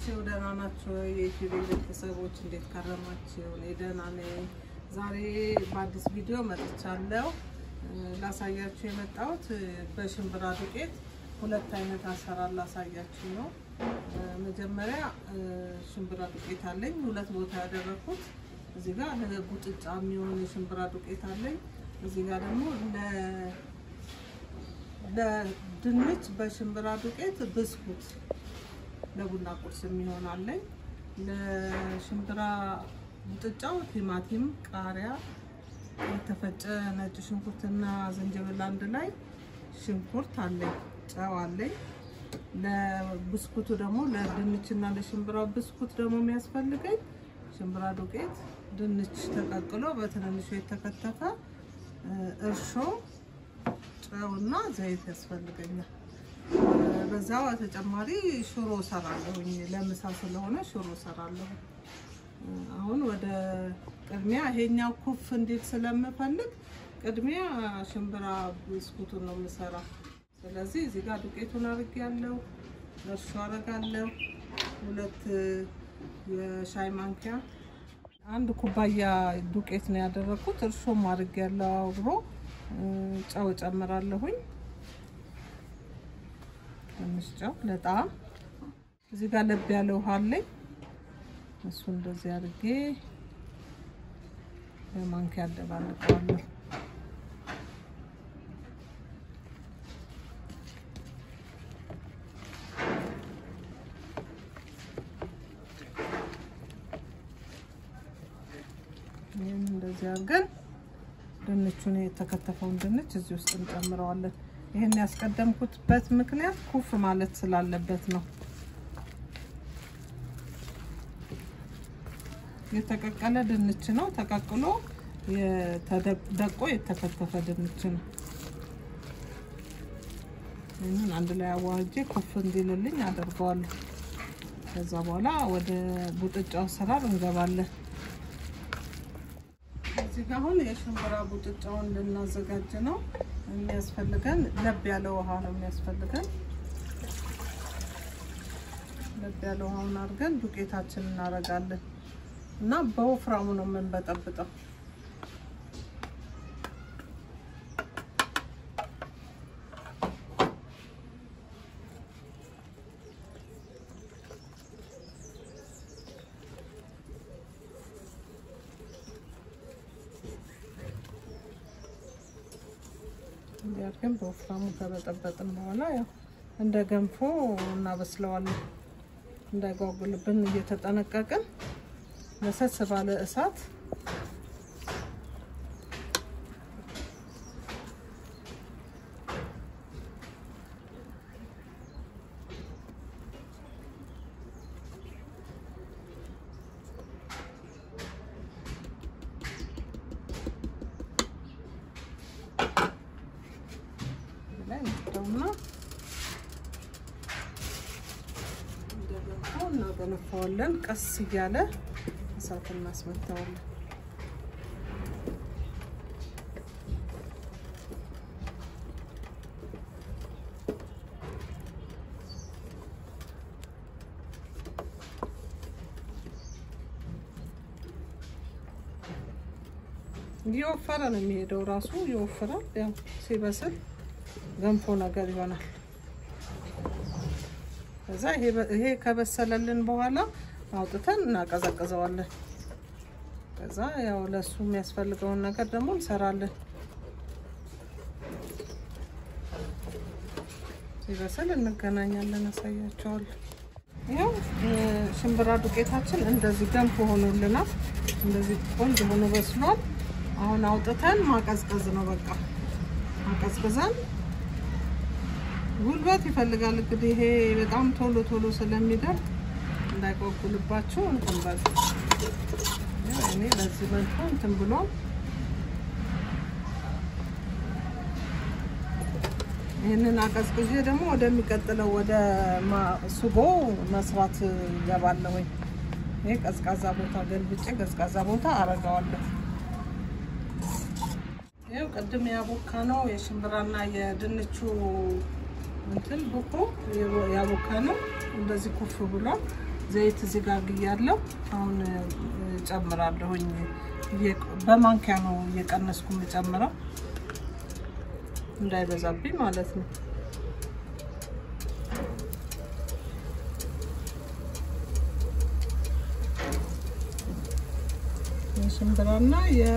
ናችሁ? ደህና ናችሁ? የኢትዮጵያ ቤተሰቦች እንዴት ከረማችሁ? እኔ ደህና ነኝ። ዛሬ በአዲስ ቪዲዮ መጥቻለሁ። ላሳያችሁ የመጣሁት በሽምብራ ዱቄት ሁለት አይነት አሰራር ላሳያችሁ ነው። መጀመሪያ ሽምብራ ዱቄት አለኝ፣ ሁለት ቦታ ያደረኩት። እዚህ ጋር ለጉጥጫ የሚሆን የሽምብራ ዱቄት አለኝ። እዚህ ጋር ደግሞ ለድንች በሽምብራ ዱቄት ብስኩት ለቡና ቁርስ የሚሆን አለኝ። ለሽምብራ ሙጥጫው ቲማቲም፣ ቃሪያ፣ የተፈጨ ነጭ ሽንኩርትና ዝንጅብል አንድ ላይ ሽንኩርት አለኝ፣ ጨው አለኝ። ለብስኩቱ ደግሞ ለድንችና ለሽምብራ ብስኩት ደግሞ የሚያስፈልገኝ ሽምብራ ዱቄት፣ ድንች ተቀቅሎ በትንንሹ የተከተፈ እርሾ፣ ጨውና ዘይት ያስፈልገኛል። በዛው ተጨማሪ ሽሮ ሰራለሁኝ። ለምሳ ስለሆነ ሽሮ ሰራለሁ። አሁን ወደ ቅድሚያ ይሄኛው ኩፍ እንዲል ስለምፈልግ ቅድሚያ ሽምብራ ብስኩቱን ነው የምሰራ። ስለዚህ እዚህ ጋር ዱቄቱን አድርጌያለሁ። እርሾ አደርጋለሁ። ሁለት የሻይ ማንኪያ አንድ ኩባያ ዱቄት ነው ያደረኩት። እርሾም አድርጌያለሁ አብሮ። ጨው ጨምራለሁኝ ትንሽ ጨው ለጣም። እዚህ ጋር ለብ ያለ ውሃ አለኝ። እሱ እንደዚህ አድርጌ በማንኪያ አደባልቀዋለሁ። ይህን እንደዚህ አድርገን ድንቹን የተከተፈውን ድንች እዚህ ውስጥ እንጨምረዋለን። ይህን ያስቀደምኩትበት ምክንያት ኩፍ ማለት ስላለበት ነው። የተቀቀለ ድንች ነው። ተቀቅሎ ደቆ የተከተፈ ድንች ነው። ይህንን አንድ ላይ አዋህጄ ኩፍ እንዲልልኝ አደርገዋለሁ። ከዛ በኋላ ወደ ቡጥጫው አሰራር እንገባለን። እዚህ ጋ አሁን የሽምብራ ቡጥጫውን ልናዘጋጅ ነው። የሚያስፈልገን ለብ ያለ ውሃ ነው የሚያስፈልገን። ለብ ያለ ውሃውን አድርገን ዱቄታችን እናደርጋለን እና በወፍራሙ ነው የምንበጠብጠው። እንዲያርገን በወፍራሙ ከበጠበጥን በኋላ ያው እንደ ገንፎ እናበስለዋለን። እንዳይጓጉልብን እየተጠነቀቅን ለሰስ ባለ እሳት እና እንደገንፎ እናገነፋዋለን። ቀስ እያለ እሳት እናስመታዋለን። እየወፈረ ነው የሚሄደው፣ ራሱ ይወፍራል። ያው ሲበስል ገንፎ ነገር ይሆናል። ከዛ ይሄ ከበሰለልን በኋላ አውጥተን እናቀዘቅዘዋለን። ከዛ ያው ለሱ የሚያስፈልገውን ነገር ደግሞ እንሰራለን። ሲበስል እንገናኛለን፣ አሳያቸዋለን። ያው ሽምብራ ዱቄታችን እንደዚህ ገንፎ ሆኖልናል። እንደዚህ ቆንጆ ሆኖ በስሏል። አሁን አውጥተን ማቀዝቀዝ ነው በቃ ማቀዝቅዘን ጉልበት ይፈልጋል እንግዲህ ይሄ በጣም ቶሎ ቶሎ ስለሚደርቅ እንዳይቆጉልባችሁ እንትን በሉ። እኔ በዚህ መልኩ እንትን ብሎ ይህንን አቀዝቅዤ ደግሞ ወደሚቀጥለው ወደ ሱጎ መስራት ይገባለሁ። ይሄ ቀዝቃዛ ቦታ ገልብጬ ቀዝቃዛ ቦታ አረገዋለሁ። ይኸው ቅድም ያቦካ ነው የሽምብራና የድንቹ እንትን ቡኮ ያቦካ ነው። እንደዚህ ኩፍ ብሏል። ዘይት እዚህ ጋር ግያለሁ። አሁን ጨምራለሁኝ። በማንኪያ ነው እየቀነስኩ የምጨምረው እንዳይበዛብኝ ማለት ነው። የሽምብራና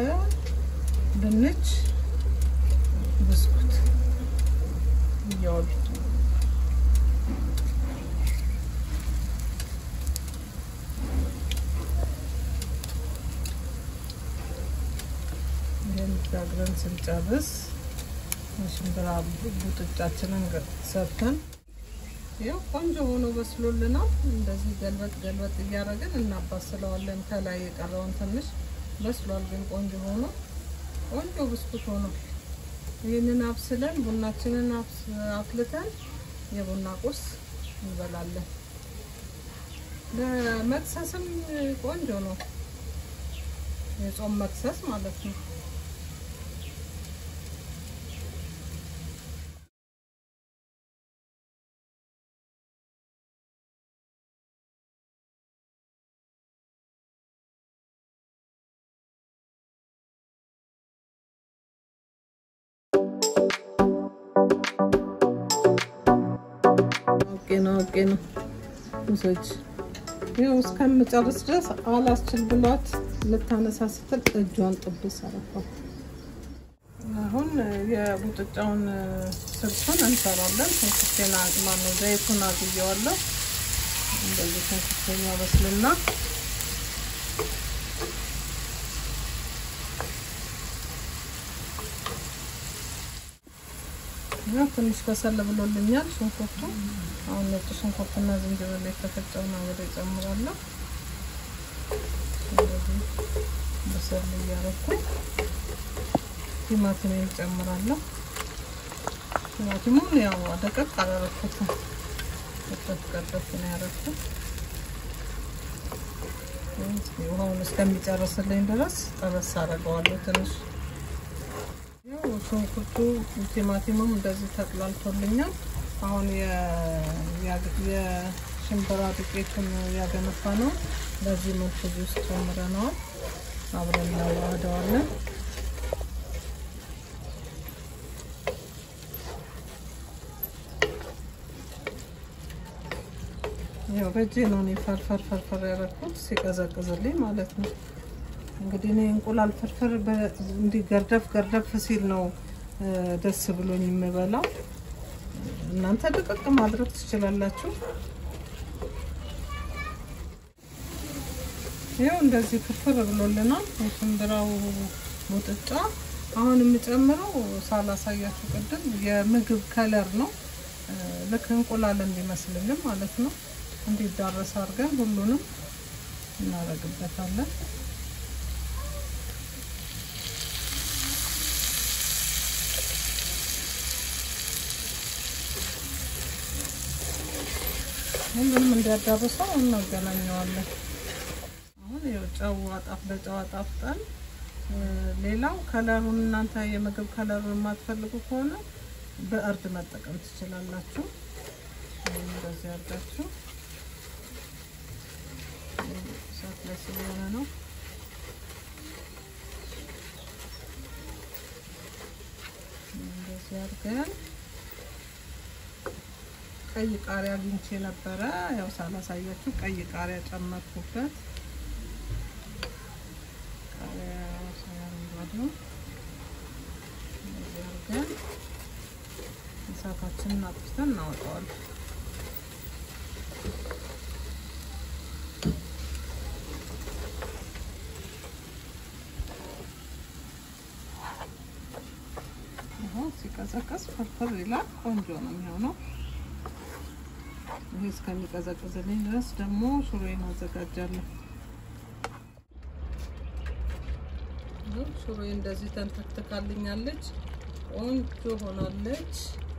የድንች ብስኩት እያወሉ ይህን ጋግረን ስንጨርስ የሽምብራ ቡጥጫችንን ሰርተን ይኸው ቆንጆ ሆኖ በስሎልናል። እንደዚህ ገልበጥ ገልበጥ እያደረግን እናባስለዋለን። ከላይ የቀረውን ትንሽ በስሏል፣ ግን ቆንጆ ሆኖ ቆንጆ ብስኩት ሆኖ ይህንን አብስለን ቡናችንን አፍልተን የቡና ቁርስ እንበላለን። ለመክሰስም ቆንጆ ነው፣ የጾም መክሰስ ማለት ነው። ኦኬ ነው ኦኬ ነው። ውሰጅ። ይኸው እስከምጨርስ ድረስ አላስችል ብሏት ልታነሳ ስትል እጇን ጥብስ አረፋት። አሁን የቡጥጫውን ስልሱን እንሰራለን። ሽንኩርቴን ማነው ዘይቱን አግየዋለሁ። እንደዚህ ሽንኩርቴን ያበስልና ትንሽ ከሰል ብሎልኛል ሽንኩርቱ። አሁን ነጭ ሽንኩርትና ዝንጅብል የተፈጨውን አብሬ እጨምራለሁ። እንደዚህ በሰል እያረኩ ቲማቲም እጨምራለሁ። ቲማቲሙን ያው ደቀቅ አላረኩትም፣ ቀጠፍ ቀጠፍ ነው ያረኩት። ውሃውን እስከሚጨርስልኝ ድረስ ጠበስ አደርገዋለሁ ትንሽ ሽንኩርቱ ቲማቲሙም እንደዚህ ተቅላልቶልኛል። አሁን የሽምብራ ዱቄቱን ያገነፋ ነው በዚህ መልኩ እዚህ ውስጥ ጨምረነዋል። አብረን እናዋህደዋለን። ያው በእጄ ነው እኔ ፈርፈር ፈርፈር ያደረኩት ሲቀዘቅዝልኝ ማለት ነው። እንግዲህ እኔ እንቁላል ፍርፍር እንዲህ ገርደፍ ገርደፍ ሲል ነው ደስ ብሎኝ የምበላው። እናንተ ድቅቅ ማድረግ ትችላላችሁ። ይኸው እንደዚህ ፍርፍር ብሎልናል የሽምብራው ሙጥጫ። አሁን የምጨምረው ሳላሳያችሁ ቅድም የምግብ ከለር ነው። ልክ እንቁላል እንዲመስልልን ማለት ነው። እንዲዳረስ አድርገን ሁሉንም እናደርግበታለን። ሁሉንም እንዲያዳርሰው እናገናኘዋለን። አሁን ይኸው ጨው አጣፍ በጨው አጣፍጠን፣ ሌላው ከለሩን እናንተ የምግብ ከለሩን የማትፈልጉ ከሆነ በእርድ መጠቀም ትችላላችሁ። እንደዚህ አድርጋችሁ እሳት ላይ ስለሆነ ነው። እንደዚህ አድርገን ቀይ ቃሪያ አግኝቼ ነበረ። ያው ሳላሳያችሁ ቀይ ቃሪያ ጨመርኩበት። ቃሪያ ሳያረንጓድ ነው። እንደዚህ አድርገን እሳታችንን አጥፍተን እናወጣዋለን። ሲቀዘቀዝ ፍርፍር ይላል። ቆንጆ ነው የሚሆነው። ይሄ እስከሚቀዘቅዝልኝ ድረስ ደግሞ ሽሮዬን አዘጋጃለሁ። ሽሮዬ እንደዚህ ተንተክትካልኛለች፣ ቆንጆ ሆናለች።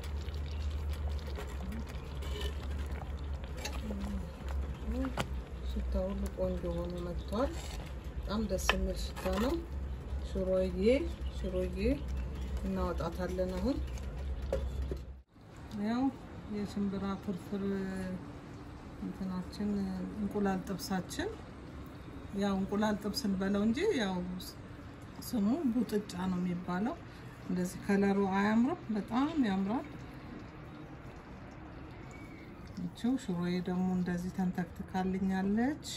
ሽታ ሁሉ ቆንጆ ሆኖ መጥቷል። በጣም ደስ የሚል ሽታ ነው። ሽሮዬ ሽሮዬ እናወጣታለን አሁን ያው የሽምብራ ፍርፍር እንትናችን እንቁላል ጥብሳችን ያው እንቁላል ጥብስ እንበለው እንጂ ያው ስሙ ቡጥጫ ነው የሚባለው። እንደዚህ ከለሩ አያምርም? በጣም ያምራል። ይቺው ሽሮዬ ደግሞ እንደዚህ ተንተክትካልኛለች።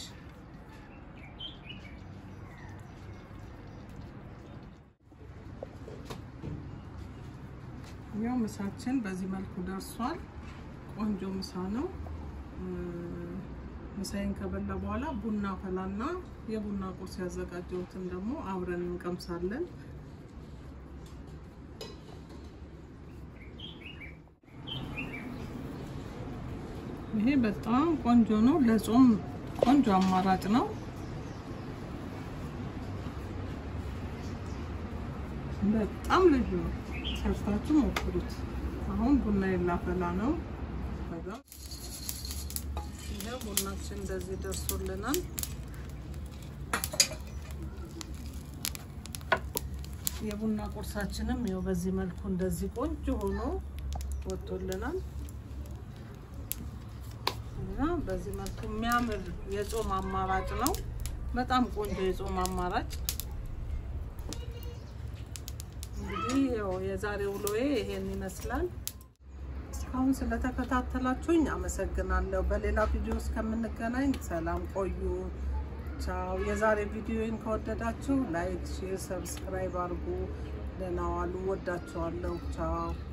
ያው ምሳችን በዚህ መልኩ ደርሷል። ቆንጆ ምሳ ነው። ምሳዬን ከበላ በኋላ ቡና ፈላና የቡና ቁርስ ያዘጋጀሁትን ደግሞ አብረን እንቀምሳለን። ይሄ በጣም ቆንጆ ነው። ለጾም ቆንጆ አማራጭ ነው። በጣም ልዩ ነው። ሰርታችሁ ሞክሩት። አሁን ቡና የላፈላ ነው። ይሄ ቡናችን እንደዚህ ደርሶልናል። የቡና ቁርሳችንም ይኸው በዚህ መልኩ እንደዚህ ቆንጆ ሆኖ ወጥቶልናል እና በዚህ መልኩ የሚያምር የጾም አማራጭ ነው። በጣም ቆንጆ የጾም አማራጭ እንግዲህ ያው የዛሬ ውሎዬ ይሄን ይመስላል። እስካሁን ስለተከታተላችሁኝ አመሰግናለሁ። በሌላ ቪዲዮ እስከምንገናኝ ሰላም ቆዩ። ቻው። የዛሬ ቪዲዮን ከወደዳችሁ ላይክ፣ ሼር፣ ሰብስክራይብ አድርጉ። ደህና ዋሉ። ወዳችኋለሁ። ቻው